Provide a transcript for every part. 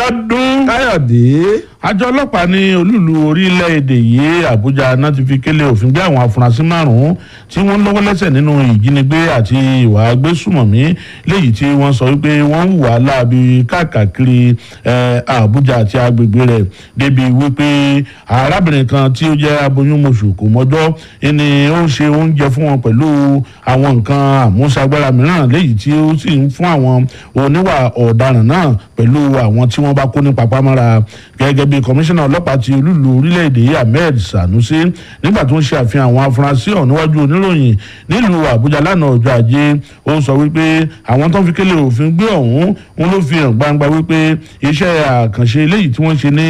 Abíọ́dún káyọ̀dé àjọ ọlọ́pàá ní olúùlú orílẹ̀-èdè yìí àbújá náà ti fi kélé òfin gbé àwọn afurasí márùn-ún tí wọ́n lọ́wọ́ lẹ́sẹ̀ nínú ìjínigbé àti ìwà agbésùmọ̀mí léyìí tí wọ́n sọ wípé wọ́n ń hùwà láabi káàkiri àbújá àti agbègbè rẹ̀ débi wípé arábìnrin kan tí ó jẹ́ aboyún mọ̀ṣù kò mọ́jọ́ ẹni ó ń ṣe oúnjẹ fún wọn pẹ̀lú àwọn nǹkan àmúṣagbára mìíràn léyìí tí ó sì ń fún àwọn oníwà ọ̀daràn náà pẹ̀lú àwọn tí wọ́n bá kó ní papámọ́ra gẹ́gẹ́ bí kọmíṣánná ọlọ́pàá ti olúlu orílẹ̀-èdè yìí ahmed sanusi nígbà tó ń ṣe àfihàn àwọn afurasí ọ̀hún níwájú oníròyìn nílùú àbújá lánàá ọjọ́ ajé ó sọ wípé àwọn tó ń fi kélé òfin gbé ọ̀hún wọn ló fi hàn gbangba wípé iṣẹ́ àkànṣe eléyìí tí wọ́n ṣe ní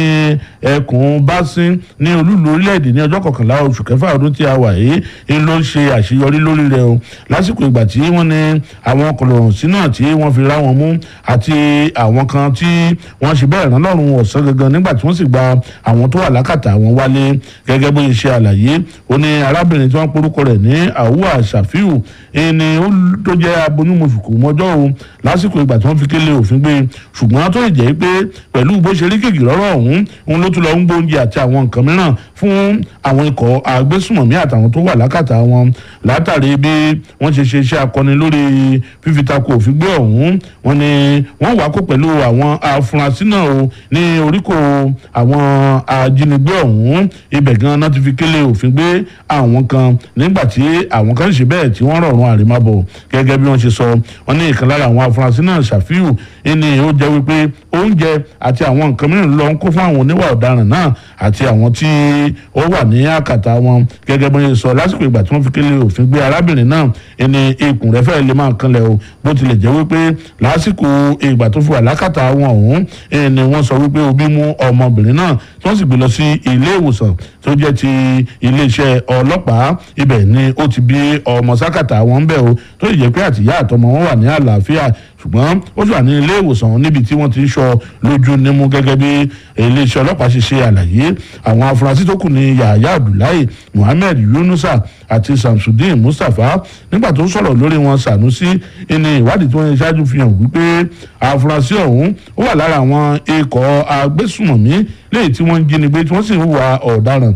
ẹkùn básin ní olúlu orílẹ̀-èdè ní ọjọ́ kọkànlá oṣù kẹfà ọdún tí a wà yìí ń ló ṣe àṣeyọrí lórí rẹ̀ o lásìkò ìgbà tí wọ́n ní àwọn kọlọ̀rọ̀sí náà tí wọ́n fi rá wọn mú àti àwọn kan tí wọ́n ṣe bẹ́ẹ̀ rán lọ́rùn ọ̀sán gangan nígbà tí wọ́n sì gba àwọn tó wà lákàtà àwọn wálé gẹ́gẹ́ bó ṣe àlàyé ó ní arábìnrin tí wọ́n porúkọ rẹ̀ ní àwùwà ṣàfíù ẹni tó jẹ́ aboyúnmọ̀ṣùkù mọ́jọ́ o lásìkò ìgbà tí wọ́n fi kélé òfin gbé ṣùgbọ́n tó jẹ́ pé pẹ̀lú bó ṣe rí kèkì lọ́rọ̀ ọ̀hún òun ló tún lọ ń gbóúnjẹ àti àwọn nǹkan mìíràn fún àwọn ikọ̀ agbésùmọ̀mí àtàwọn tó wà lákàtà wọn látàrí bí wọ́n ṣe ṣe iṣẹ́ akọni lórí fífitako òfin gbé ọ̀hún wọn ni wọ́n wá kó pẹ̀lú àwọn afurasí náà o ní oríkò àwọn ajínigbé ọ̀hún ibẹ̀ gan náà ti fi kélé òfin gbé àwọn kan nígbà tí àwọn kan ṣe bẹ́ẹ̀ tí wọ́n rọ̀rùn àrèmábọ̀ gẹ́gẹ́ bí wọ́n ṣe sọ wọ́n ní ìkan lára àwọn afurasí náà ṣàfihù ẹni ó jẹ́ wípé oúnjẹ àti àwọn nǹkan mìíràn lọ ń kó fún àwọn oníwà ọ̀daràn náà àti àwọn tí ó wà ní àkàtà wọn gẹ́gẹ́ bí wọ́n ṣe sọ lásìkò ìgbà tí wọ́n fi kélé òfin gbé arábìnrin náà ẹni ikùn rẹ̀ fẹ́ẹ́ lè máa kanlẹ̀ o bó tilẹ̀ jẹ́ wípé lásìkò ìgbà tó fi wà lákàtà wọn ọ̀hún ẹni wọ́n sọ wípé òbí mú ọmọbìnrin náà tí wọ́n sì gbé lọ sí ilé ìwòsàn tó jẹ́ ti iléeṣẹ́ ọlọ́pàá ibẹ̀ ni ó ti bí ọmọ sákàtà wọn ń bẹ̀ o tó sì jẹ́ pé àtìyá àtọmọ wọn wà ní àlàáfíà ṣùgbọ́n ó sì wà ní ilé ìwòsàn níbi tí wọ́n ti ń sọ lójú nímú gẹ́gẹ́ bí iléeṣẹ́ ọlọ́pàá ṣe ṣe àlàyé àwọn afurasí tó kù ní yahaya abdullahi muhammed yunusa àti samsudeen mustapha nígbà tó sọ̀rọ̀ lórí wọn sanusi ní ìwádìí tí wọ́n ṣe ṣáájú fi hàn wípé afurasí ọ̀hún ó wà lára àwọn ikọ̀ agbésùmọ̀mí léyìí tí wọ́n ń jínigbé tí wọ́n sì ń hùwà ọ̀daràn